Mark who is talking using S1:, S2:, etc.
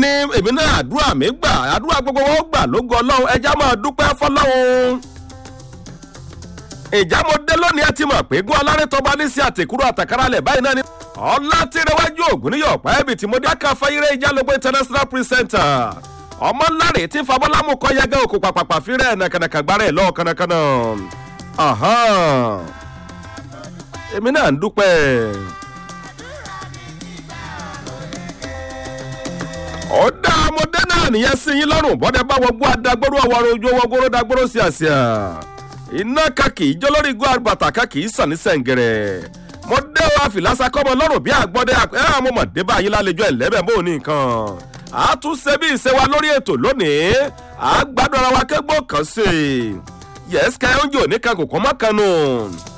S1: ní èmi náà àdúrà mi gbà àdúrà gbogbo wọn gbà lógo ọlọ́run ẹja máa dúpẹ́ fọlọ́run ìjà mo dé lónìí ẹ ti mọ̀ pé gún alárè tọba ní sí àtẹ̀kúrò àtàkárálẹ̀ báyìí náà ni. ọlá tí rẹwájú ògùn níyọ̀ pẹ́ẹ́bì tí mo dé ká fẹ́yìrẹ́ ìjálógbó international presenter. ọmọ ńláre tí fabọ́lámù kọ́ yẹgẹ́ òkú pàpàpà fírẹ̀ nàkànàkà gbára ẹ̀ lọ́ọ̀ kànàkànà. èmi náà ń dúpẹ́. ó dá ọmọdé náà nìyẹn sí yín lọ́rùn bọ́dẹ bá wọgbó adagbóró ọwọ́rọ̀ ojú ọwọ́gbóró dagbóró sí àṣà iná kan kì í jó lórí igbó àgbàtà kan kì í sàn ní sẹ̀ǹgẹ̀rẹ̀ mo dé o àfìlásà kọ́mọ lọ́rùn bí àgbọ̀dẹ ẹ àwọn ọmọ dé báyìí lálejò ẹ̀lẹ́bẹ̀ bó ní nǹkan àtúnṣe bí ìṣe wa lórí ètò lónìí àgbàdo ara wa kẹ́gbọ́ kan sí i yẹ́sìkà oúnjẹ òní kan kò kọ́ mọ́ kan nù.